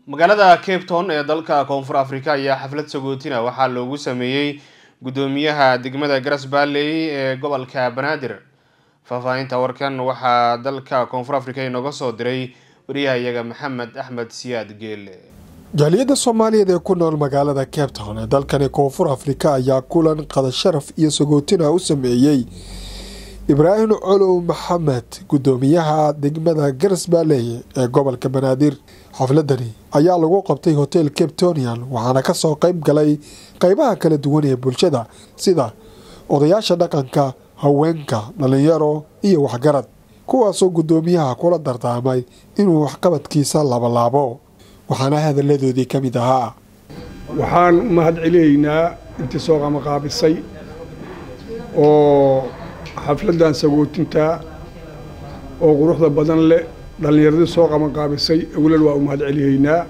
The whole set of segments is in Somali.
magaalada cape town ee dalka koonfur africa ayaa xaflad sagootina waxaa loogu sameeyey guddoomiyaha degmada garas balley ee gobolka banaadir faahfaahinta warkan waxaa dalka koonfur africa inooga soo diray wariyahayaga maxamed axmed siyaad geele jaaliyadda soomaaliyeed ee ku nool magaalada cape town ee dalkani koonfur afrika ayaa kulan qada sharaf iyo sagootina u sameeyey ibraahim colow maxamed guddoomiyaha degmada garas balley ee gobolka banaadir xafladani ayaa lagu qabtay hotel capetonian waxaana kasoo qeyb galay qeybaha kala duwan ee bulshada sida odayaasha dhaqanka haweenka dhalinyaro iyo waxgarad kuwaasoo guddoomiyaha kula dardaamay inuu waxqabadkiisa labalaabo waxaana hadalladoodii ka mid ahaa waxaan u mahad celinaynaa intii soo qamaqaabisay oo xafladdan sagootintaa oo quruxda badan leh dhallinyaradii soo qabanqaabisay awlal waa u mahad celihaynaa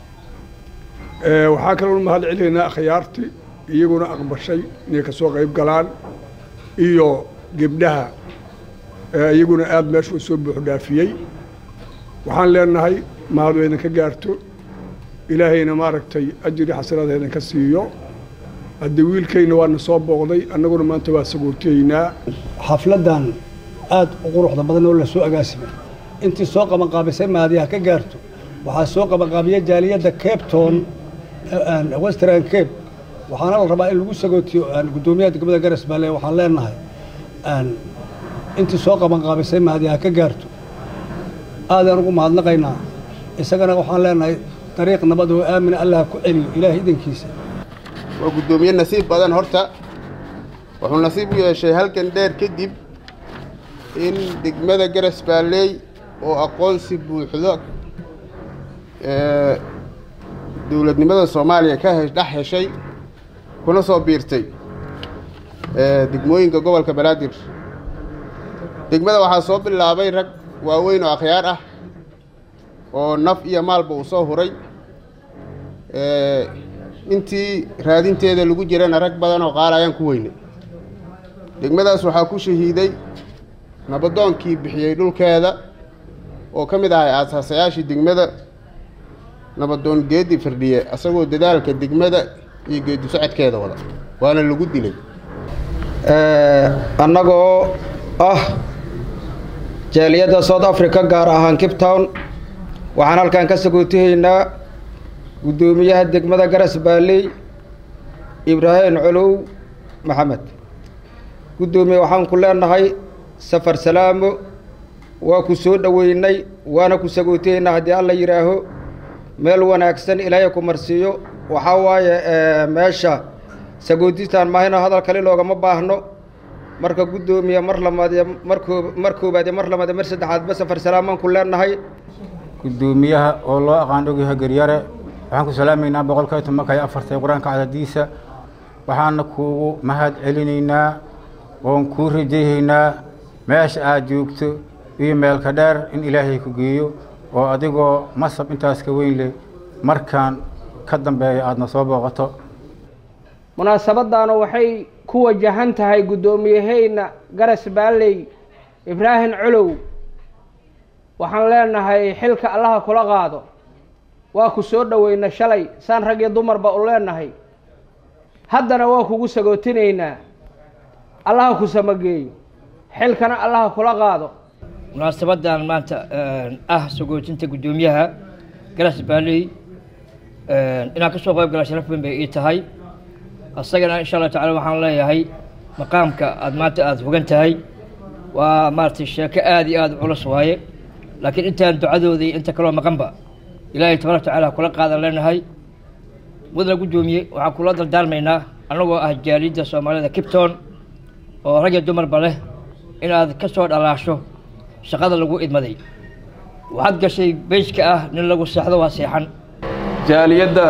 waxaa kaloo u mahad celinaynaa akhyaartii iyaguna aqbashay inay ka soo qayb galaan iyo gebdhaha iyaguna aada meeshu soo buuxdhaafiyey waxaan leenahay mahad waydan ka gaarto ilaahayna maaragtay ajiri xasanaadheedan ka siiyo haddii wiilkayna waana soo booqday annaguna maanta waa sagootiyaynaa xafladdan aad u quruxda badan oo la soo agaasimay intii soo qabanqaabisay mahadiyaha ka gaarto waxaa soo qabanqaabiyay jaaliyadda cape town western cape waxaana la rabaa in lagu sagootiyo guddoomiyaha degmada garas baale waxaan leenahay intii soo qabanqaabisay mahadiyaha ka gaarto aadaan ugu mahadnaqaynaa isagana waxaan leenahay dariiq nabad oo aamina allah ku celiyo ilaahay idankiisa waa guddoomiye nasiib badan horta wuxuu nasiib u yeeshay halkan dheer kadib in degmada garas baalley oo aqoonsi buuxdo dowladnimada soomaaliya ka dhex heshay kuna soo biirtay degmooyinka gobolka banaadir degmada waxaa soo bilaabay rag waaweyn oo akhyaar ah oo naf iyo maalba uu soo huray intii raadinteeda lagu jirana rag badan oo qaal ayaan ku weynay degmadaas waxaa ku shahiiday nabadoonkii bixiyey dhulkeeda oo ka mid ahay aasaasayaashii degmada nabadoon geedi firdhiye asagoo dadaalka degmada iyo geedi socodkeeda wada waana lagu dilay annagoo ah jaaliyadda south africa gaar ahaan cape town waxaan halkan ka sagootihaynaa guddoomiyaha degmada garas baalley ibraahim colow maxamed guddoomiye waxaan ku leenahay safar salaamo waa ku soo dhoweynay waana ku sagootihaynaa haddii alla yidhaaho meel wanaagsan ilaahay ku marsiiyo waxaa waaye meesha sagootistaan maahino hadal kale loogama baahno marka guddoomiye mar lamaad iyo markoo mar koobaad iyo mar labaad iyo mar saddexaadba safar salaamaan ku leenahay guddoomiyaha oo loo aqaan ogyahay garyare waxaan ku salaamaynaa boqolka iyo tobanka iyo afarta qur-aanka cadadiisa waxaana kuugu mahad celinaynaa oon kuu rajayhaynaa meesha aad joogto iyo meelka dheer in ilaahay ku geeyo oo adigoo masab intaas ka weyn leh markaan ka dambeeya aadna soo booqato munaasabaddaanu waxay ku wajahan tahay guddoomiyaheyna garas baalley ibraahim colow waxaan leenahay xilka allaha kula qaado waa ku soo dhoweyna shalay saan rag iyo dumarba u leenahay haddana waa kugu sagootinaynaa allaha ku samageeyo xilkana allaha kula qaado munaasabadan maanta ah sagootinta guddoomiyaha garas baalley inaan ka soo qayb gala sharaf weyn bay ii tahay asagana insha allah tacala waxaan leeyahay maqaamka aada maanta aada hogan tahay waa maaratay sheeko aada iyo aada culus waaye laakiin intaan ducadoodii inta kaloo maqanba ilaahay tabaraka tacala kula qaadan leenahay mudana guddoomiye waxaan kula dardaarmaynaa annagoo ah jaaliyadda soomaalida kipton oo rag iyo dumarba leh inaad ka soo dhalaasho shaqada lagu idmaday waxaad gashay beyjka ah nin lagu seexdo waa seexan jaaliyadda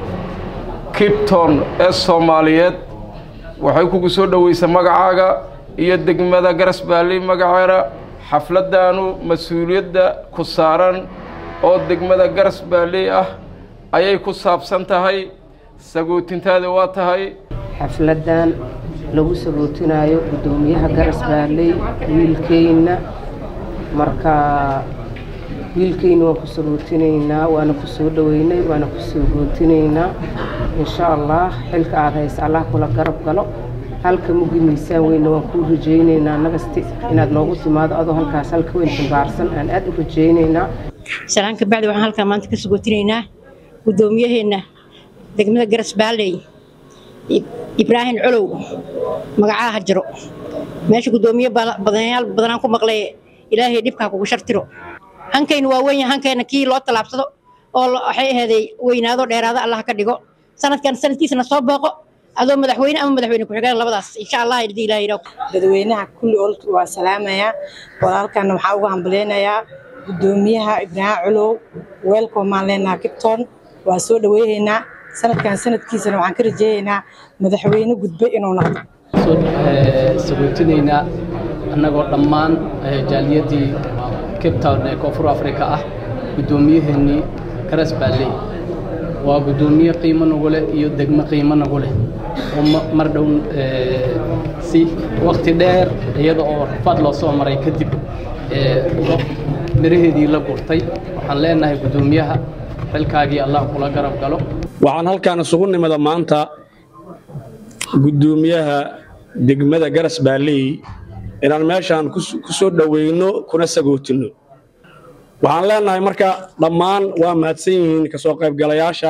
kipton ee soomaaliyeed waxay kugu soo dhoweysay magacaaga iyo degmada garas baalley magaceeda xafladdaanu mas-uuliyadda ku saaran oo degmada garas baalley ah ayay ku saabsan tahay sagootintaada waa tahay xafladdan lagu sagootinaayo guddoomiyaha garas baalley wiilkeyna marka wiilkayna waan ku sagootinaynaa waana ku soo dhoweynay waana ku soo gootinaynaa insha allah xilka aad haysa allah kula garab galo halka mugi miisaan weyna waan kuu rajaynaynaa nagasti inaad noogu timaado adoo halkaas halka weyn ximbaarsan aan aad u rajaynaynaa salaan kabacdi waxaan halkaa maanta ka sagootinaynaa guddoomiyaheenna degmada garas baalley ibraahim colow magacaha jiro meesha guddoomiye badanayaal badanaan ku maqlay ilaahay dhibkaa kugu shartiro hankaynu waa weyn hankayna kii loo tallaabsado oo waxay aheeday weynaado dheeraado allah ka dhigo sanadkan sanadkiisana soo booqo adoo madaxweyne ama madaxweyne ku-xigeen labadaas insha allah hadii ilaah yidhaah dadweynaha kulli olka waa salaamayaa walaalkana waxaa ugu hambaleynayaa guddoomiyaha ibraahim colow weelkomaan leenaha kibton waa soo dhaweynaynaa sanadkan sanadkiisana waxaan ka rajeeyaynaa madaxweyne gudbe inuu noqdo sagootinaynaa annagoo dhammaan jaaliyadii cape town ee koonfur afrika ah guddoomiyaheenii garas baalley waa guddoomiye qiimo nagu leh iyo degmo qiimo nagu leh oo mar dhow si wakti dheer iyada oo rafaad loo soo maray kadib miraheedii la gurtay waxaan leenahay guddoomiyaha xilkaagii allah kula garab galo waxaan halkaan isugu nimida maanta guddoomiyaha degmada garas baalley inaan meeshaan ku soo dhoweyno kuna sagootinno waxaan leenahay marka dhammaan waa mahadsan yihiin kasoo qaybgalayaasha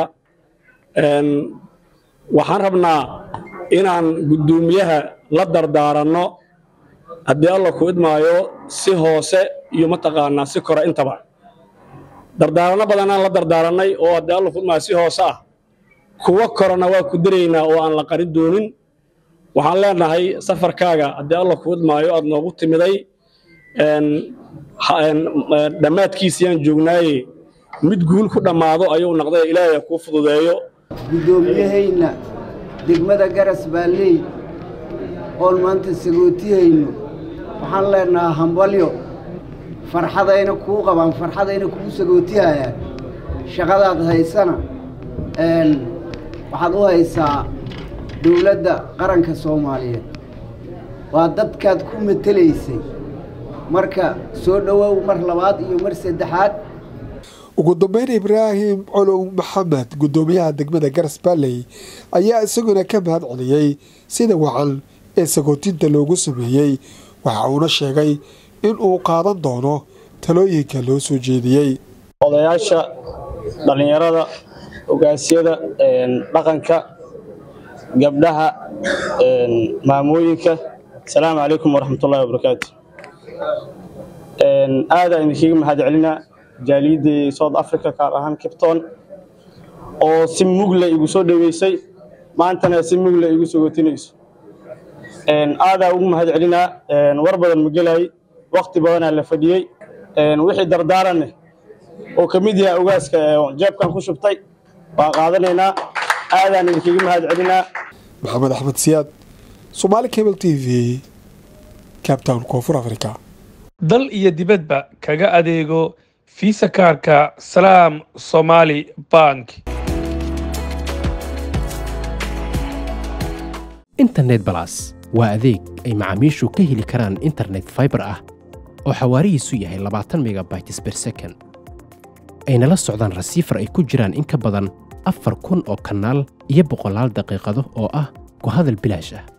waxaan rabnaa inaan guddoomiyaha la dardaaranno haddii alla ku idmaayo si hoose iyo mataqaanaa si kore intaba dardaaranno badanaan la dardaarannay oo haddii alla ku idmaayo si hoose ah kuwo korena waa ku daraynaa oo aan la qarin doonin waxaan leenahay safarkaaga haddii alla ku idmaayo aad noogu timiday dhammaadkiisiyaan joognaaye mid guul ku dhammaado ayuu noqday ilaahay kuu fududeeyo guddoomiyahayna degmada garas baalley oon maanta sagootihayno waxaan leenahaa hambalyo farxadayna kuu qabaan farxadayna kuu sagootihayaan shaqadaad haysana waxaad u haysaa dowladda qaranka soomaaliyeed waa dadkaad ku matelaysay marka soo dhowow mar labaad iyo mar saddexaad ugu dambeyn ibraahim colow maxamed guddoomiyaha degmada garas baalley ayaa isaguna ka mahad celiyey sida wacan ee sagootinta loogu sameeyey waxa uuna sheegay in uu qaadan doono talooyinka loo soo jeediyey odayaasha dhallinyarada ogaasyada dhaqanka gabdhaha maamooyinka asalaamu calaykum waraxmatullahi wabarakaatu aadaan idinkaga mahad celinaa jaaliyaddii south africa gaar ahaan kipton oo si mugle igu soo dhoweysay maantana si mugle igu sogootinayso aadaa ugu mahad celinaa war badan ma gelay wakti badanaa la fadhiyey wixii dardaaranne oo ka mid yahay ogaaska jeebkan ku shubtay waan qaadanaynaa aadaan idinkaga mahad celinaa maxamed axmed siyaad somaali cable t v cabtown koonfur africa dal iyo dibadba kaga adeego fiisa kaarka salaam somaali bank internet balas waa adeeg ay macaamiishu ka heli karaan internet faibar ah oo xawaarihiisu yahay labaatan megabytes ber second ayna la socdaan rasiifar ay ku jiraan in ka badan afar kun oo kanaal iyo boqolaal daqiiqado oo ah ku hadal bilaash ah